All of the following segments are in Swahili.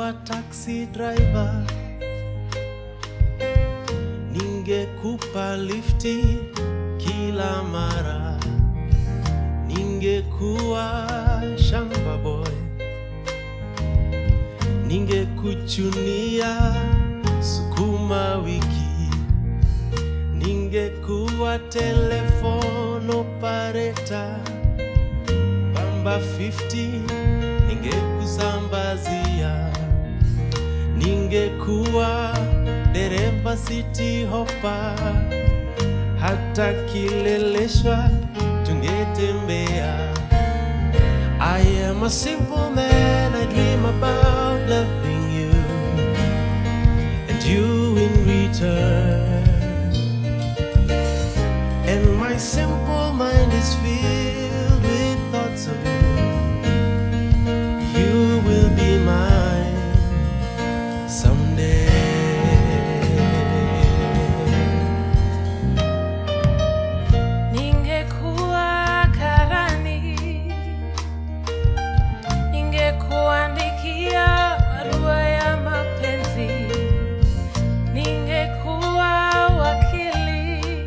ningekuwa taxi driver, ningekupa lifti kila mara, ningekuwa shamba boy, ningekuchunia sukuma wiki, ningekuwa telephone operator bamba 50 ningekusambazia, ningekuwa dereva city hopper, hata kileleshwa tungetembea. I am a simple man, I dream about loving you and you in return. And my simple mind is filled with thoughts of you. You will be mine someday. Ningekuwa karani, ningekuandikia barua ya mapenzi, ningekuwa wakili,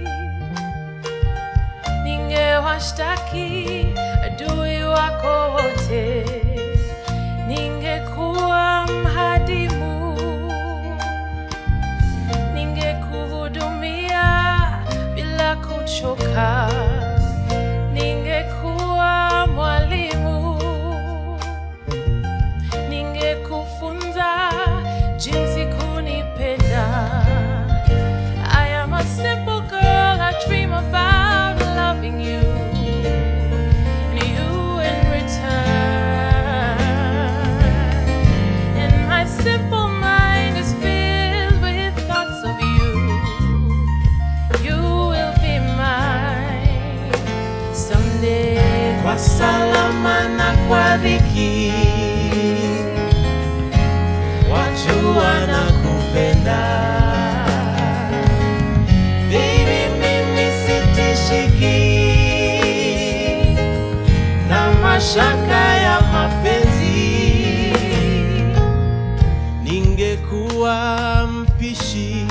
ningewashtaki adui wako wote, ningekuwa mhadimu ningekuhudumia bila kuchoka, ningekuwa mwalimu, ningekufunza jinsi kunipenda. I am a simple girl, I dream about loving you, and you in return. And my simple mind is filled with thoughts of you. You will be mine someday. Kwa salama na kwa dhiki, watu wanakupenda. Baby, mimi sitishiki na mashaka ya mapenzi. Ningekuwa mpishi,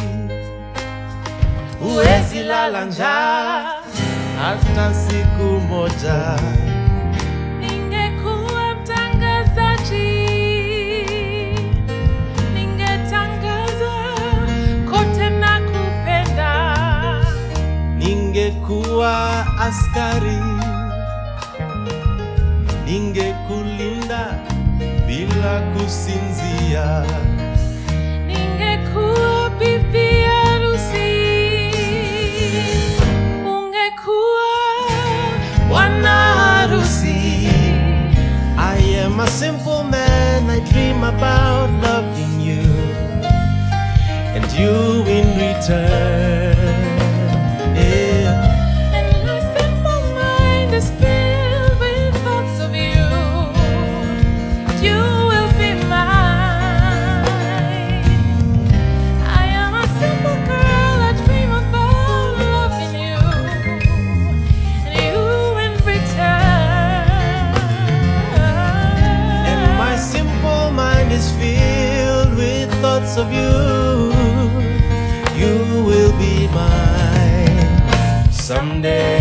huwezi lala njaa hata siku moja. Ningekuwa mtangazaji, ningetangaza kote na kupenda. Ningekuwa askari, ningekulinda bila kusinzia. Ningekuwa bibi harusi, ungekuwa bwana harusi. I am a simple man, I dream about loving you and you in return. Yeah. And my simple mind is filled with thoughts of you. You will be mine. I am a simple girl, I dream about loving you. And you in return. And my simple mind is filled with thoughts of you. You will be mine someday.